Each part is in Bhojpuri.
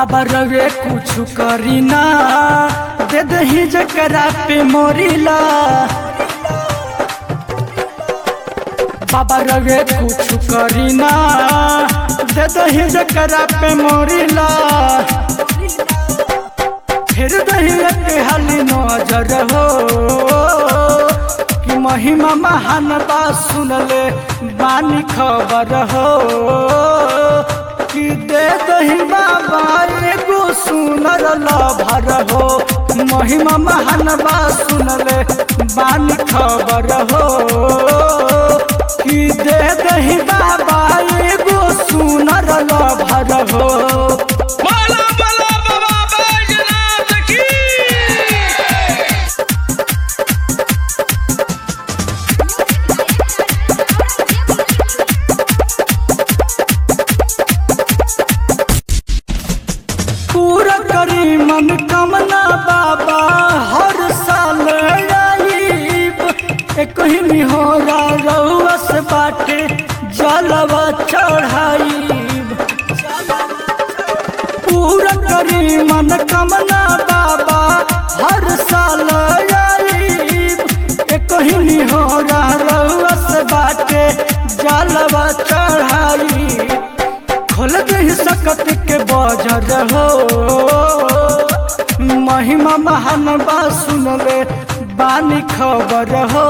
बाबा रवे कुछ करी ना दे दही जकरा पे मोरीला बाबा रवे कुछ करी ना दे दही जकरा पे मोरीला फिर दही के हाली नजर हो कि महिमा महान बा सुनले बानी खबर हो कि दे दही बाबा एगो सुनर लभर हो महिमा महान बा सुनले बानी खबर हो कि दे दही बाबा एगो सुनर लभर हो माला माला बाबा बैजनाथ की पूरा करी मन कमना बाबा हर साल आईब एक ही हो रउस बाटे जलवा चढ़ाईब पूरा करी मन कमना बाबा हर साल आईब एक ही हो रउस बाटे जलवा चढ़ाईब खोल दही सकत के बजर हो महिमा महान बा सुनले बानी खबर हो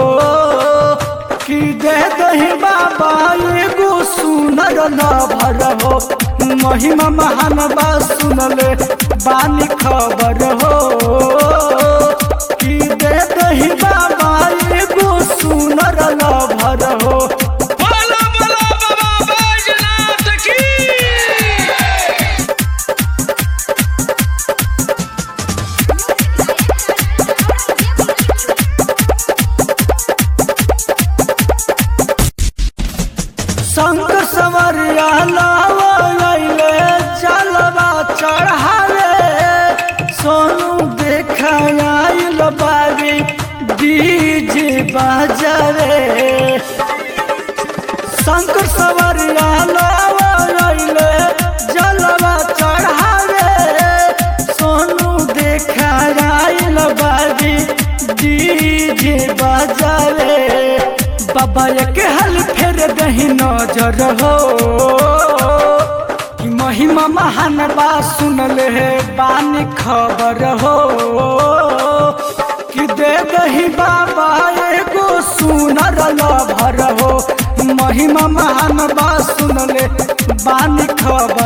कि दे दही बाबा एगो सुनर लभर हो महिमा महान बा सुनले बानी खबर हो कि दे दही बाबा एगो सुनर लभर हो माला माला बाबा बैजनाथ की संग सवरिया लावले चलवा चढ़ावे सोनू देखाइल बारी डीजे बजावे शंकर सवरिया लावले जलवा चढ़ावे सोनू देखाइल बारी डीजे बजावे बाबा के हल फेर दही नजर हो कि महिमा महान बा सुनले हे बानी खबर हो कि दे दही बाबा एगो सुनर लभर हो महिमा महान बा सुनले बानी खबर